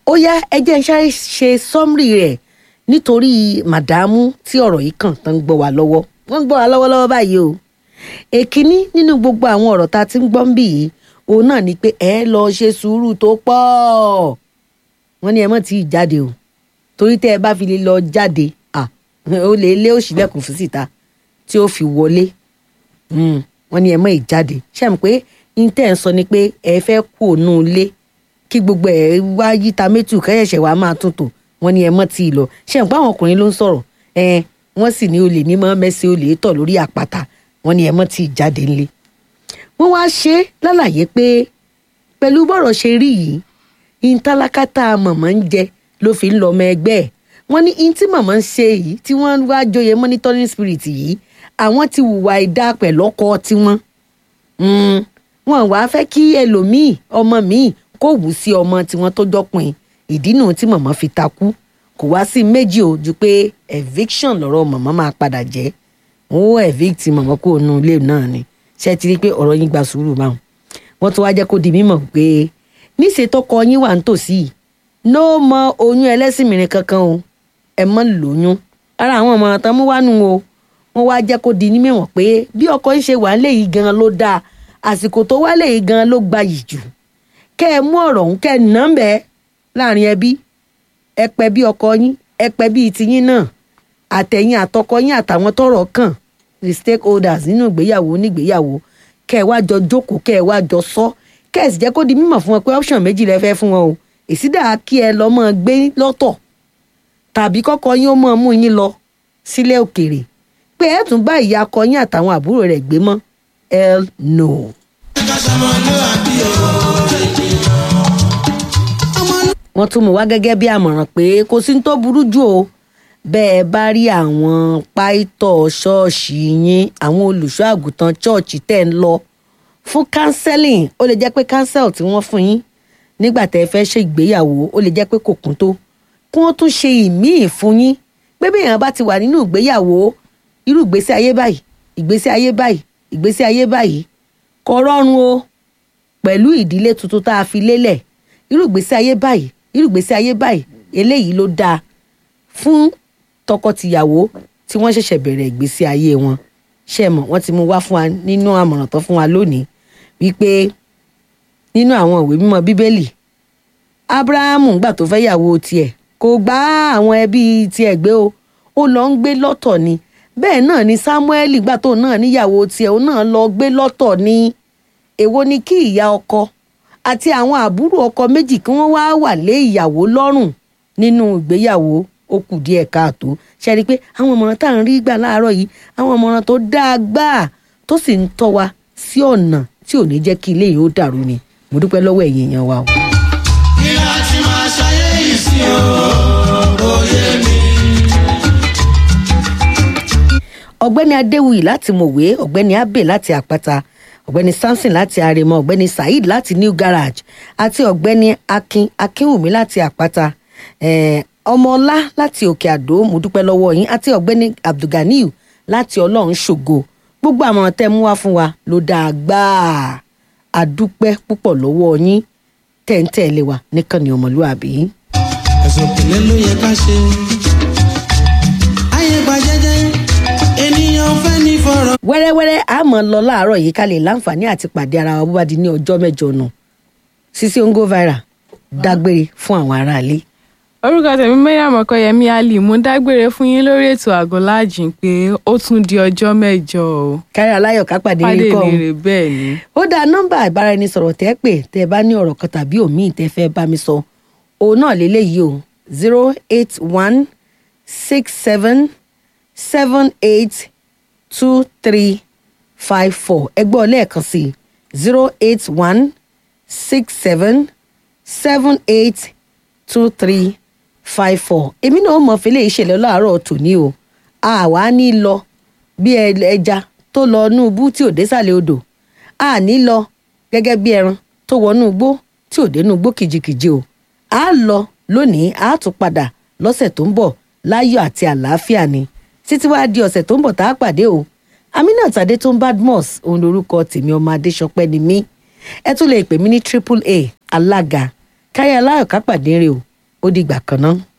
ó yá ẹ jẹ́ n sáré ṣe sọ́mrì rẹ̀ nítorí màdámù tí ọ̀rọ̀ yìí kàn tán ń gbọ́ wa lọ́wọ́ wọ́n ń gbọ́ wa lọ́wọ́lọ́wọ́ báyìí o èkíní nínú gbogbo àwọn ọ̀rọ̀ tá a ti ń gbọ́ ń bì yìí òun náà ni pé ẹ lọ ṣe sùúrù tó pọ̀ wọ́n ní ẹ mọ̀ tí ì jáde o torí tẹ́ ẹ bá fi lè lọ jáde à ó lè lé òṣìlẹ̀kùn fún síta tí ó fi wọlé Mm, wọ́n ní ẹ mọ̀ ì jáde ṣe mọ̀ pé intẹ́ ń sọ ni pé ẹ fẹ́ kú òun ilé kí gbogbo ẹ wá yíta méjì kẹ́yẹ̀ṣẹ̀ wàá máa tún tò wọ́n ní ẹ mọ̀ tí ì lọ ṣe mọ̀ pé àwọn ọkùnrin ló ń sọ̀rọ̀ ẹ wọ́n sì ní olè ní mọ́ mẹ́sì olè tọ̀ lórí àpáta wọ́n ní ẹ mọ̀ tí ì jáde ńlé wọ́n wá ṣe é lálàyé pé pẹ̀lú bọ́rọ̀ ṣe rí yìí ìntàlákàtà mọ̀mọ́ ń jẹ ló fi ń lọ ọmọ ẹgbẹ́ ẹ̀ wọ́n ní in tí mọ̀mọ́ ń ṣe yìí tí wọ́n wá joyè monitoring spirit yìí àwọn ti hùwà ìdá pẹ̀lọ́kọ tiwọn Mm, wọn wàá fẹ́ kí ẹlòmíì ọmọ míì kó wù sí ọmọ tiwọn tó jọpin ìdí nù tí mọ̀mọ́ fi takú kò wá sí méjì o ju pé eviction lọ́rọ̀ mọ̀mọ́ máa padà jẹ́ wọn ó evict mọ̀mọ́ kó nu ilé náà ni ṣé ti rí i pé ọ̀rọ̀ yín gba sùúrù báwọn wọ́n tún wá jẹ́ kó di mímọ̀ pé níṣẹ́ tọkọ yín wà nítòsí yìí ló mọ oyún ẹlẹ́sìn mìíràn kankan o ẹ mọ́ lóyún ara àwọn ọmọ tán mú wánu o wọ́n wá jẹ́ kó di ní mímọ̀ pé bí ọkọ yín ṣe wà lé yìí gan ló dáa àsìkò tó wálé yìí gan ló gbayì jù kẹ́ ẹ mú ọ̀rọ̀ ọ̀hún kẹ́ ẹ nà ń bẹ́ẹ̀ láàrin ẹbí ẹ pẹ́ bí ọkọ yín ẹ pẹ́ bí tiyín náà àtẹ̀yìn àtọkọ yín àtàwọn tọ́rọ̀ kàn the stakeholders nínú ìgbéyàwó onígbéyàwó kẹ́ ẹ wá jọ jókòó kẹ́ ẹ wá jọ sọ kẹ́ ẹ sì jẹ́ kó di mímọ̀ fún wọn pé option méjì lẹ fẹ́ fún wọn o èsídà kí ẹ lọ mọ́ gbé lọ́tọ̀ tàbí kọ́kọ́ yín ó mọ́ mú yín lọ sílé òkèèrè pé ẹ tún bá ìyá akọ yín àtàwọn àbúrò rẹ̀ gbé mọ́ hell no. wọ́n tún mú wá gẹ́gẹ́ bí àmọ̀ràn pé kò sí ní tó burú jù o bẹ́ẹ̀ bá rí àwọn pàìtọ́ ṣọ́ọ̀ṣì yín àwọn olùṣọ́ àgùntàn ṣọ́ọ̀ṣì tẹ̀ ń lọ fún counseling ó lè jẹ́ pé counsel tí wọ́n fún yín nígbà tẹ́ ẹ fẹ́ ṣe ìgbéyàwó ó lè jẹ́ pé kò kún tó kí wọ́n tún ṣe ìmíì fún yín pé bí èèyàn bá ti wà nínú ìgbéyàwó irú ìgbésí ayé báyìí ìgbésí ayé báyìí ìgbésí ayé báyìí kò rọrùn o pẹ̀lú ìdílé tuntun tá a fi lélẹ̀ irú ìgbésí ayé báyìí irú ìgbésí ayé báyìí eléyìí ló dáa fún tọkọtìyàwó tí wọ́n ṣẹ̀ṣẹ̀ bẹ̀rẹ̀ ìgbésí ayé wọn ṣe mọ̀ wọ́n ti mú wá fún wa nínú àmọ̀ràn tó fún wa lónìí wípé nínú àwọn ìwé mímọ́ bíbélì abrahamu gbà tó fẹ́ yàwó tiẹ̀ kò gbá àwọn ẹbí tiẹ̀ gbé o ó lọ ń gbé lọ́tọ̀ ni bẹ́ẹ̀ náà ni samuel gbà tó náà níyàwó tiẹ̀ ó náà lọ gbé lọ́tọ̀ ni èwo ni kí ìyá ọkọ àti àwọn àbúrò ọkọ méjì kí wọ́n wá wà lé ìyàwó lọ́rùn nínú ìgbéyàwó ó kù díẹ̀ káàtó ṣe rí i pé àwọn ìmọ̀ràn tá à ń rí gbà láàárọ̀ yìí àwọn ìmọ̀ràn tó dáa gbáà tó sì ń tọ́ wa sí ọ̀nà tí ò ní jẹ́ kí ilé yìí ó dàrú ni mo dúpẹ́ lọ́wọ́ ẹ̀yin èèyàn wa o. kí la ti máa ṣayé yìí sí o òye mi. ọ̀gbẹ́ni adéwuyì láti mọ̀wé ọ̀gbẹ́ni abe láti àpáta ọ̀gbẹ́ni samson láti àrèmọ ọ̀gbẹ́ni saheed láti new garage àti ọ̀gbẹ́ni akin akínwùmí láti àpáta eh, ọmọọlá láti òkè àdó mo dúpẹ́ lọ́wọ́ yín àti ọ̀gbẹ́ni abdulganiyu láti ọlọ́run ṣògo gbogbo àmọ̀ràn tẹ́ mú wá fún wa ló dáa gbáà àdúpẹ́ púpọ̀ lọ́wọ́ yín tẹ́ǹtẹ́ẹ̀lé wa níkànnì ọmọlúàbí. ẹ̀sùn ìpìlẹ̀ ló yẹ ká ṣe. ayé gba jẹ́jẹ́ ènìyàn fẹ́ ní fọ̀rọ̀. wẹ́rẹ́wẹ́rẹ́ a mọ̀ lọ láàárọ̀ yìí ká lè láǹfààní àti pàdé ara wa bó bá di ní ọjọ́ mẹ́jọ nù Sisi Ongo Viral dágbére fún àwọn aráalé. orúkọ tèmi mariam ọkọyẹmí ali mo ń dágbére fún yín lórí ètò àgọláàjìn pé ó tún di ọjọ́ mẹ́jọ o kárí aláyọ̀ ká pàdé pàdé ní kọ́ mi rè bẹ́ẹ̀ ni ó dá nọ́mbà ìbáraẹnisọ̀rọ̀ tẹ́ pè tẹ́ bá ní ọ̀rọ̀ kan tàbí òmíì tẹ́ fẹ́ bá mi sọ òun náà lélẹ́yìí o zero eight one six seven seven eight two three five four ẹgbẹ́ ọlẹ́ẹ̀kan sí zero eight one six seven seven eight two three five four èmi náà mọ̀ fẹ́lẹ́ ìṣẹ̀lẹ̀ láàárọ̀ tòní o àwa ní lọ bí ẹ- ẹja tó lọ inú ibú tí ò désàlẹ̀ odò a ní lọ gẹ́gẹ́ bí ẹran tó wọnú igbó tí ò dénú igbó kìjikìji o a lọ lónìí a tún padà lọ́sẹ̀ tó ń bọ̀ láyọ̀ àti àlàáfíà ni títí wàá di ọ̀sẹ̀ tó ń bọ̀ tá a pàdé o aminat adétún badmus òun lorúkọ tèmi ọmọ adéṣọpẹ́ ni mí ẹ tún lè pè mí ní triple a alága káyọ̀ aláyọ̀ ká pàdé rè o ó dìgbà kan náà.